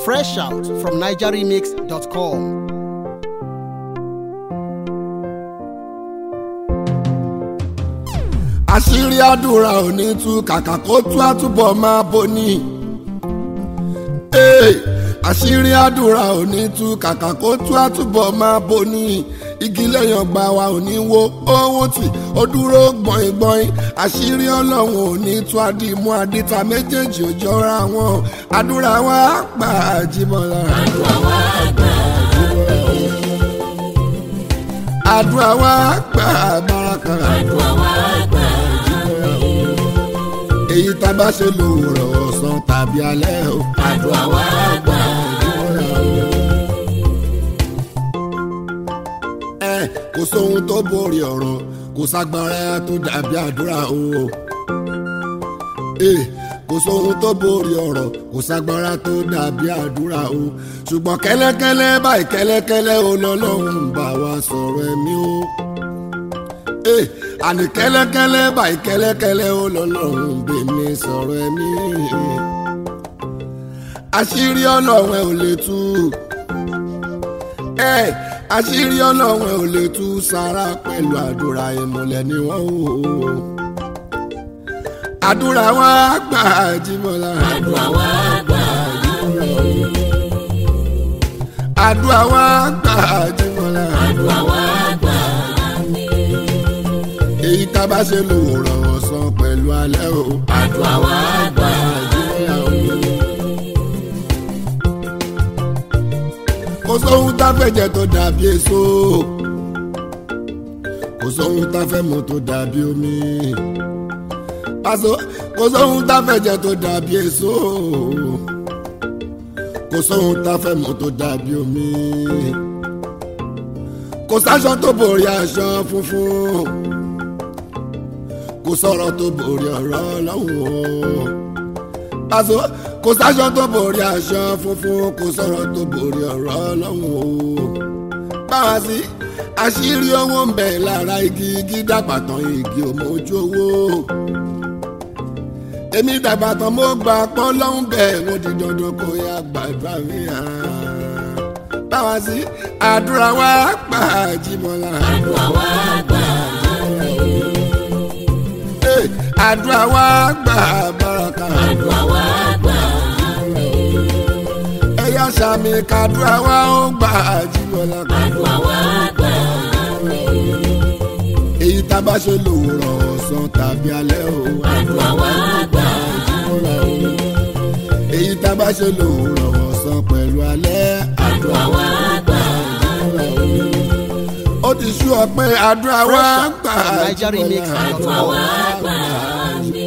Fresh out from NigerRemix.com. àṣírí àdúrà ò ní tú kàkà kó tú àtúbọ̀ máa boni. Hey, àṣírí àdúrà ò ní tú kàkà kó tú àtúbọ̀ máa boni. igi lẹ́yìn ọgbà wa ò ní wo owó tì ó dúró gbọ̀ngbọ̀n àṣírí ọlọ́run ò ní tú àdìmú àdìta méjèèjì ò jọra wọn àdúrà wa gbà àjìmọ̀lá. àdúrà wa gbà àdúrà wa gbà bàràkà. àdúrà wa gbà èyí tá a bá ṣe lòwúrọ̀ ọ̀sán tàbí alẹ́ o. àdúrà wa gbà ẹ kò sóhun tó borí ọ̀rọ̀ kò ságbára tó dàbí àdúrà o. ẹ kò sóhun tó borí ọ̀rọ̀ kò ságbára tó dàbí àdúrà o. ṣùgbọ́n kẹ́lẹ́kẹ́lẹ́ báyìí kẹ́lẹ́kẹ́lẹ́ o lọ́lọ́run bá wa sọ̀rọ̀ ẹ̀mí o. ẹ àní kẹ́lẹ́kẹ́lẹ́ báyìí kẹ́lẹ́kẹ́lẹ́ o lọ́lọ́run bèmí sọ̀rọ̀ ẹ̀mí. àṣírí ọlọ́run ẹ̀ ò lè tú ẹ àṣírí ọlọ́run ẹ̀ ò lè tú sára pẹ̀lú àdúrà ìmùlẹ̀ ni wọ́n ò. àdúrà wa gbà jímọ̀lá. àdúrà wa gbà àdúrà wa gbà jímọ̀lá. àdúrà wa gbà èyí tá a bá ṣe lòwòrán ọ̀sán pẹ̀lú alẹ́ o. àdúrà wa gbà jímọ̀lá o. kò sóhun tá a fẹ́ jẹ tó dàbí èso. kò sóhun tá a fẹ́ mu tó dàbí omi. Paso kò sóhun tá a fẹ́ jẹ tó dàbí èso. kò sóhun tá a fẹ́ mu tó dàbí omi. kò sáṣọ tó borí aṣọ funfun. kò sọ̀rọ̀ tó borí ọ̀rọ̀ ọlọ́run Paso kò sáṣọ tó borí aṣọ funfun kò sọ̀rọ̀ tó borí ọ̀rọ̀ ọlọ́run o. báwa sí àṣírí owó ń bẹ lára igi igi dàgbà tán igi ò mọ ojú owó. èmi dàgbà tán mo gbà pọ́ lọ́hùn bẹ́ẹ̀ mo di dandan kó yá gbàdúrà mi hàn. báwa sí àdúrà wa gbà jìmọ̀lá. àdúrà wa gbà Eh, àdúrà wa gbà bàràkà. àdúrà wa gbà ẹ̀yà sàmì kàdúrà wa ó gbà jìmọ̀lá. àdúrà wa gbà èyí tá a bá ṣe lòwúrọ̀ ọ̀sán tàbí alẹ́ o. àdúrà wa gbà èyí tá a bá ṣe lòwúrọ̀ ọ̀sán pẹ̀lú alẹ́. àdúrà wa gbà ó ti sú ọ pé àdúrà wa Fresh out gbà from NigerRemix.com. àdúrà wa gbà